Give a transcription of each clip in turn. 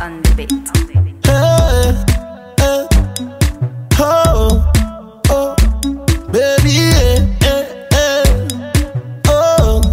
on the beat. Hey, hey, oh, oh, baby, yeah, yeah, yeah, oh.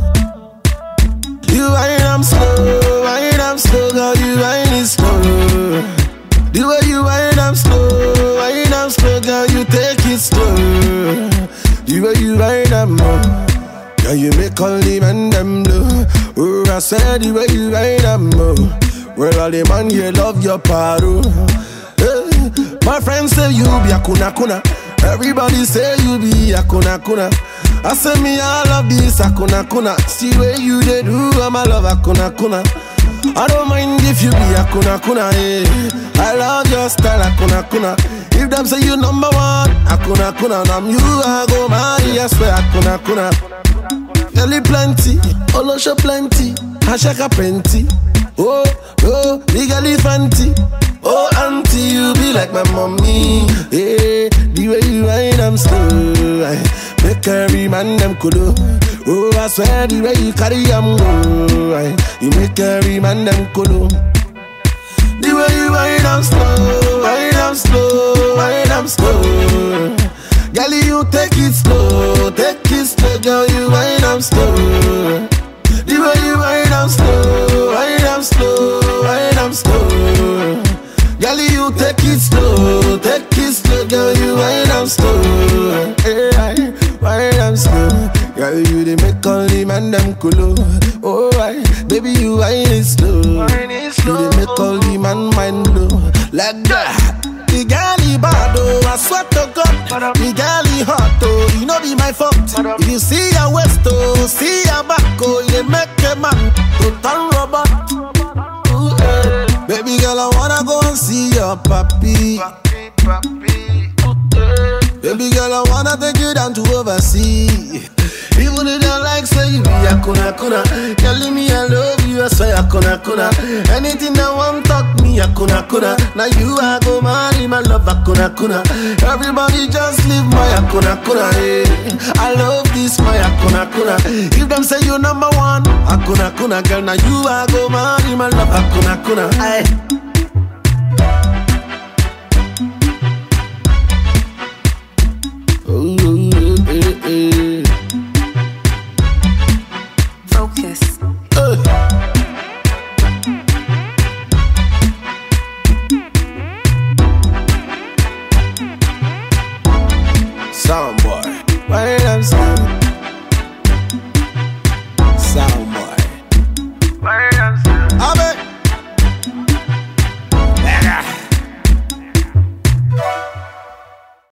You whine, I'm slow, whine, I'm slow, girl, you whine it slow. The way you whine, I'm slow, whine, I'm slow, girl, you take it slow. The way you whine, I'm more. Girl, you make all the men them blue. Oh, I said the way you whine, I'm more. Well, all the man here love your paro. Hey, my friends say you be a kuna kuna. Everybody say you be a kuna kuna. I say me I love this a kuna kuna. See where you they do, I'm a love a kuna kuna. I don't mind if you be a kuna kuna. Yeah. I love your style a kuna kuna. If them say you number one, a kuna kuna. And I'm you, I go marry, I swear a kuna kuna. Girlie plenty, Olosho plenty, Ashaka plenty. Oh, oh, big elephanty. Oh, auntie, you be like my mommy. Yeah, the way you whine, I'm slow. I make every man them kudo. Oh, I swear the way you carry, I'm go. I, you make every man them kudo. The way you whine, I'm slow. Whine, I'm slow. Whine, I'm slow. Girl, you take it slow, take it slow, girl, you whine, I'm slow. The way you whine, I'm slow, whine, I'm slow, whine, I'm slow. Girl, you take it slow, take it slow, girl, you whine, I'm slow. Hey, I whine, I'm slow. Girl, you they make all the man them cool. Oh, I, baby, you whine it slow. You they make all the man mind blow. Like that. The girl he bad oh, I swear to God. The girl he hot oh, you know be my fault. If you see your waist oh, see your back oh, you dey make a man to turn robot. Ooh, eh. Baby girl, I wanna go and see your papi. Baby girl, I wanna take you down to overseas. Even if you like say you be a kuna kuna Telling me I love you, I swear a kuna kuna Anything that want talk me a kuna kuna Now you I go marry my love a kuna kuna Everybody just leave my a kuna kuna eh. I love this my a kuna kuna If them say you number one a kuna kuna Girl now you I go marry my love a kuna kuna Aye. Ooh, eh, eh, eh. Focus. Soundboy. Why I'm slow?